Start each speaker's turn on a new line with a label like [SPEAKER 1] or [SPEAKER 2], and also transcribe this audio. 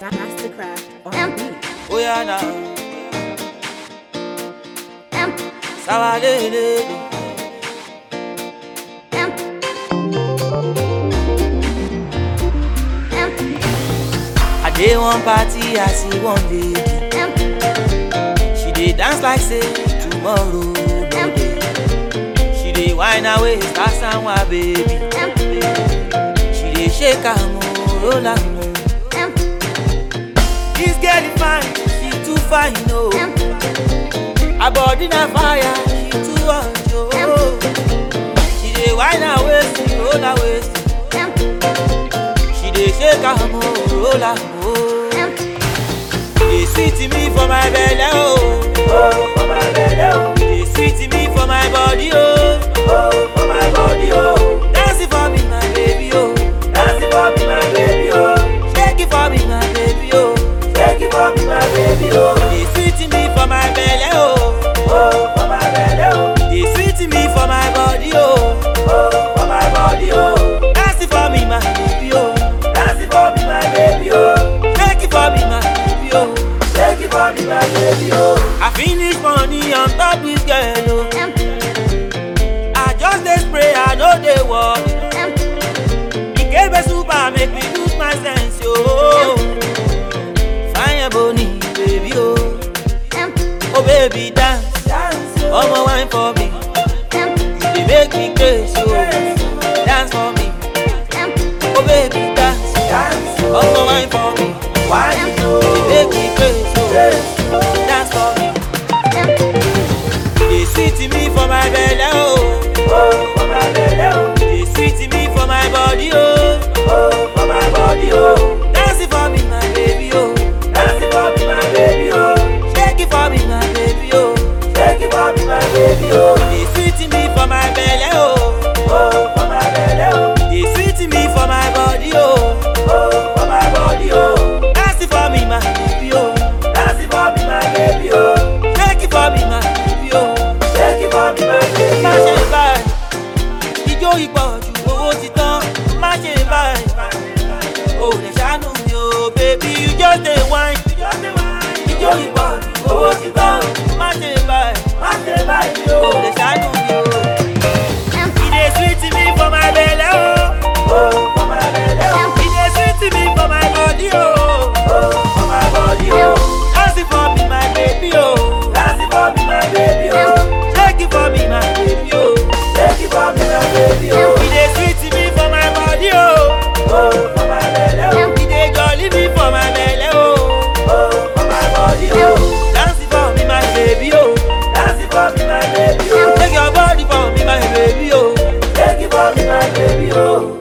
[SPEAKER 1] Mastercraft on beat.
[SPEAKER 2] Oh yeah now. Sawalele. I dey one party, I see one lady. She dey dance like say tomorrow no dey. She dey whine her waist, pass am wa baby. She dey shake am o, roll am o. This girl is fine, she too fine o. Her body na fire, she too hot o. She dey whine her waist, roll her waist. She dey shake am o, roll am o. E dey sweet me for my belle o. Oh, for my belle o. E dey sweet me for my body o. Oh, for my body o. Dance it for me my baby o. Dance it for me my baby o. Shake it for me my baby o. Shake it for me my baby o. E dey sweet me for my belle o. Oh, for my belle o. E dey sweet me for my body o. Oh, for my body o. Dance it for me my baby o. Dance it for me my baby o. Shake it for me my baby o. Shake it for me my baby o. I finish money on top this girl o. I just dey spray, I no dey work. Ikebe super make me lose my sense yo. Fine boni baby o. Oh baby dance, omo wine for me. You dey make me crazy o. Dance for me, oh baby dance, omo wine for me. Wine you dey make me crazy o. Dance for me. dey sweet me for my belle o. Oh, for my belle o. dey sweet me for my body o. Oh, for my body o. Dance it for me my baby o. Dance it for me my baby o. Shake it for me my baby o. Shake it for me my baby o. dey sweet me for my belle o. Oh, for my belle o. dey sweet me for my body o. Oh, for my body o. Dance it for me my baby o. Dance it for me my baby o. Shake it for me my baby o. Shake it for me my baby o. Má ṣe báyìí, ijó ìpọ̀jù owó ti tán. Má ṣe báyìí, o lè ṣàánú mi o, baby you just dey whine. Ijó ìpọ̀jù owó ti tán. Má ṣe báyìí, má ṣe báyìí o lè ṣàánú mi o. E dey sweet me for my belle o. Oh, for my belle o. E dey sweet me for my body o. Oh, for my body o. Dance it for me my baby o. Dance it for me my baby o. Shake it for me my baby o. Shake it for me my baby o. E dey sweet me for my body o. Oh, for my belle o. E dey jolly me for my belle o. Oh, for my body o. Dance it for me my baby o. Dance it for me my baby o. Shake your body for me my baby o. Shake it for me my baby o.